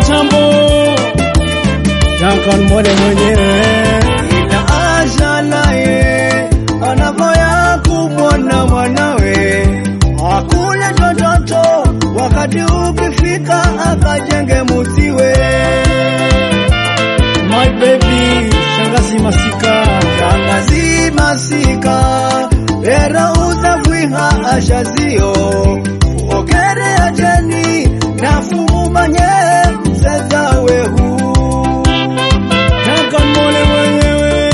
tambo Duncan Mole mwenyewe ila ashalaye anavoya kumwona mwanawe akule tototo wakati ukifika akajenge musiwe My baby Shangazi Masika shangazi masika era uzavwiha ashazio uogere ajeni nafumumanye sezawehu Duncan Mole mwenyewe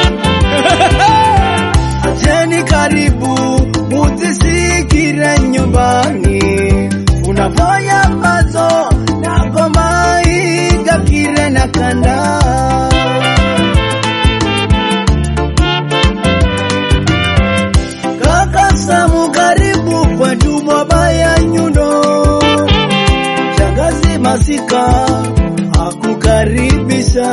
Acheni karibu mutisikire nyumbani, unavoya mazo na ngoma igakire na kanda. Kaka Samu karibu kwetu Mwabaya Nyundo, shangazi Masika akukaribisha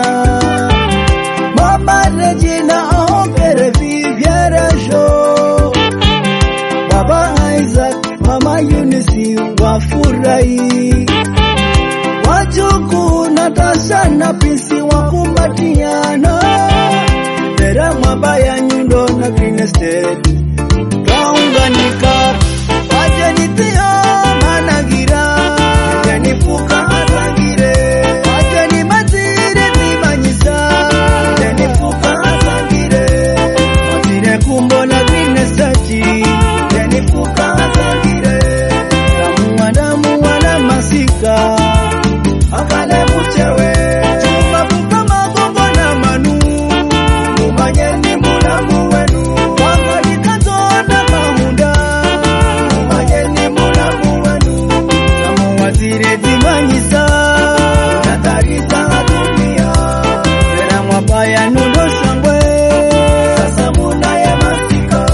Mama Regina ahokere vivyeresho Baba Isaac, Mama Eunice wafurahi Wajuku Natasha na Pisi wakumbatiana Vera Mwabaya Nyundo na Green Estate Kaunganika Ajenitio Managira Jenifuka Atangire Ajeni Matire Vimanyisa Jenifuka Atangire Matire Kumbo na Green Estate Jenifuka Atangire Damu damu wana masika Akale muchewe Chuma fuka magongo na manu Mumanyeni mulamu wenu Wangalika zona mahunda Mumanyeni mulamu wenu Samu wazire zimanyisa Natariza dunia Era mwabaya nundo shangwe Sasa muna ya masika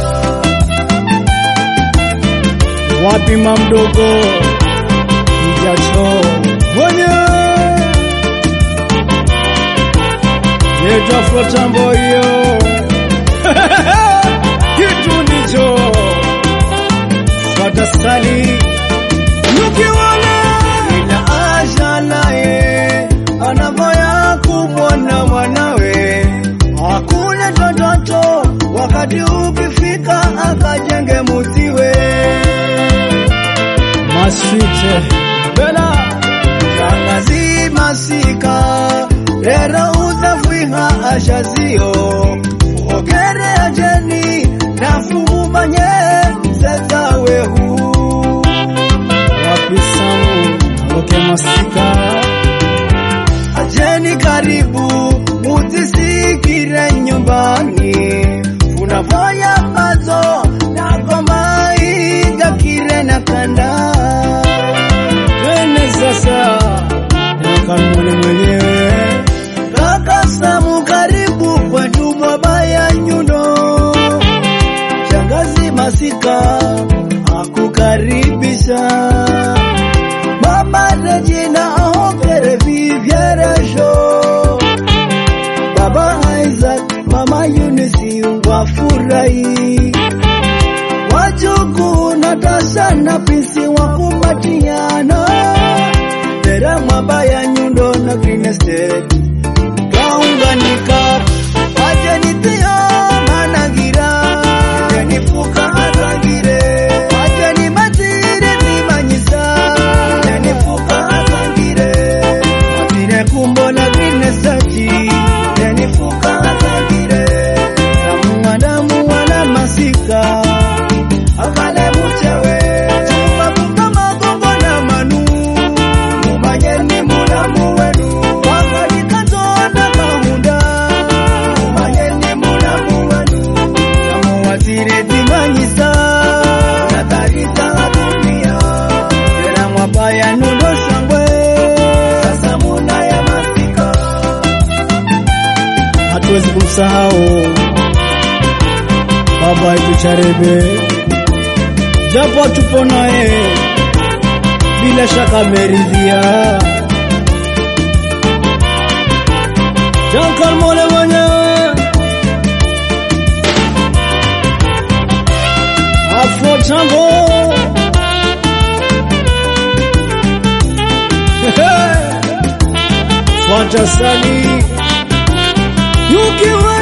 wapi mamdogo ijacho mwenye yetafua tambo hiyo kitu ndicho fatasali nukiwala ila ashalaye anavoya kumwona mwanawe akule tototo wakati ukifika akajenge musiwe masite bela shangazi masika rero uzavwiha ashazio ogere ajeni nafumumanye sezawehu wapi samu oke masika Ajeni karibu mutisikire nyumbani, unavoya mazo na ngoma igakire na kanda. twende sasa nakanmule mwenyewe Kaka Samu karibu kwetu Mwabaya Nyundo, shangazi Masika akukaribisha. Mama Regina ahokere vivyeresho Baba Isaac, Mama Eunice wafurahi Wajuku Natasha na Pisi wakumbatiana Vera Mwabaya Nyundo na Green Estate Kaunganika Ajenitio Managira Jenifuka Atangire Ajeni Matire Vimanyisa Jenifuka Atangire Matire Kumbo na Green Estate Jenifuka Atangire Damu damu wana masika Akale muchewe Chuma fuka magongo na manu Mumanyeni mulamu wenu Wangalika zona mahunda Mumanyeni mulamu wenu Samu wazire zimanyisa Natariza dunia Tena mwabaya nundo shangwe Sasa muna ya masika hatuwezi kumsahau baba yetu Charebe, japo tupo naye, bila shaka ameridhia. Duncan Mole mwenyewe Afro Tango Fantasani Yukiwa